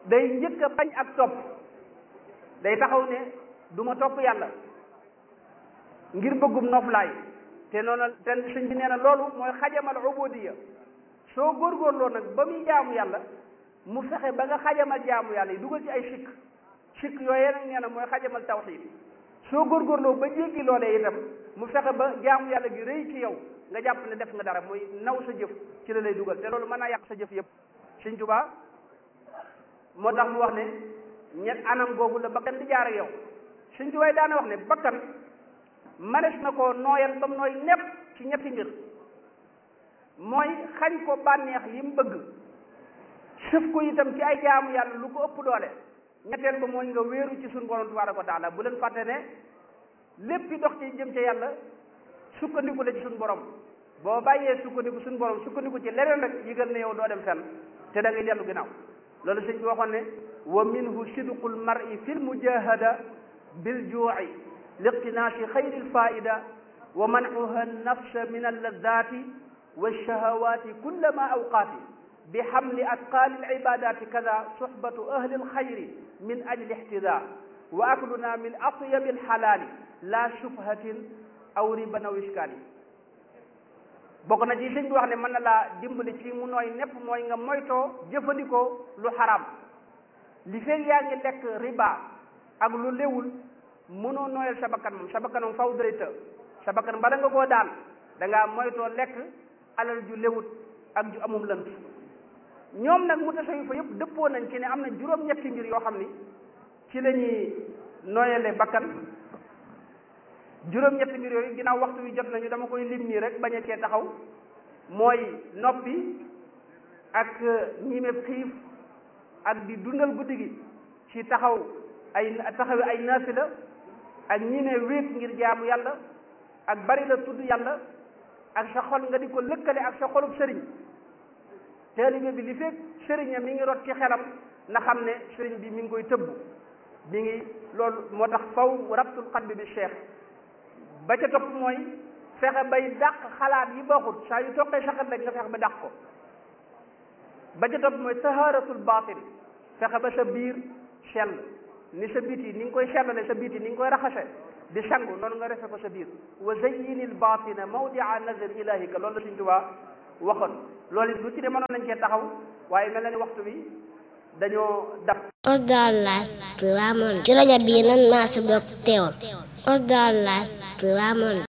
day njëkk a bañ ak topp day taxaw ne du ma topp yàlla ngir bëggum noflaay te noonu te sëñ bi nee na loolu mooy xajamal ubudiya soo góorgóorloo nag ba muy jaamu yàlla mu fexe ba nga xajamal jaamu yàlla yi dugal ci ay sikk sikk yooyee nag nee na mooy xajamal tawxiid soo góorgóorloo ba jéggi loolee itam mu fexe ba jaamu yàlla gi rëy ci yow nga jàpp ne def nga dara muy naw sa jëf ci la lay dugal te loolu mën naa yàq sa jëf yëpp Sëñ Tuubaa moo tax mu wax ne ñett anam googu la bakkan di jaar ak yow Sëñ Tuubaa daana wax ne bakkan manes na ko nooyal ba mu nooy nepp ci ñetti mbir mooy xañ ko bànneex yi mu bëgg sëf ko itam ci ay jaamu yàlla lu ko ëpp doole ñetteel ba mooy nga wéeru ci suñu borom tabaaraka wa taala bu leen fàtte ne lépp dox ci jëm ca yàlla sukkandiku la ci suñu borom boo bàyyee sukkandiku suñu borom sukkandiku ci leneen rek yëgal ne yow doo dem fenn te da ngay dellu ginnaaw loolu sëñ bi waxoon ne wa minhu sidqul mar'i fi lmujahada biljuuci liqtinaasi xayri lfaida wa mancuha nafsa min alladati walshahawati kullama awqaati bi xamli atqaali alcibadati kada suxbatu ahli alxayri min ajli ixtida wa akluna min atyabi alxalaali la shubhatin aw riban aw iskaali bokk na ci sëñ bi wax ne mën na laa dimbali ci mu nooy nepp mooy nga moytoo jëfandikoo lu xaraam li feeg yaa ngi lekk riba ak lu léwul mënoo nooyal sa bakkan moom sa bakkan moom faw dërëta sa bakkan bala nga koo daan da ngaa moytoo lekk alal ju léwut ak ju amum lënt ñoom nag mu tasawi fa yëpp dëppoo nañ ci ne am na juróom-ñetti mbir yoo xam ni ci la ñuy nooyale bakkan juróom-ñetti mbir yooyu ginnaaw waxtu wi jot nañu dama koy lim nii rek bañ a cee taxaw mooy noppi ak ñime xiif ak di dundal guddi gi ci taxaw ay taxawi ay naafila ak ñime wéet ngir jaamu yàlla ak bari la tudd yàlla ak sa xol nga di ko lëkkale ak sa xolub sëriñ taalibe bi li fekk sëriñam mi ngi rot ci xelam na xam ne sëriñ bi mi ngi koy tëbb mi ngi loolu moo tax faw rabtul qalbi bi cheikh ba ca topp mooy fexe bay dàq xalaat yi baaxut saa yu toqee sa xel rek nga fexe ba dàq ko ba ca topp mooy taharatul batin fexe ba sa biir sell ni sa biti ni nga koy sellale sa biti ni nga koy raxase di sangu noonu nga refe ko sa biir wa zayyinil batina mawdia nazar ilahika loolu la Sëñ Tuubaa waxoon loolu it lu ci de mënoon nañ cee taxaw waaye mel na ni waxtu bi dañoo dab Osdar Live Tivaouane ci rajo bii nan maa si bokk teewal Osdar Live Tivaouane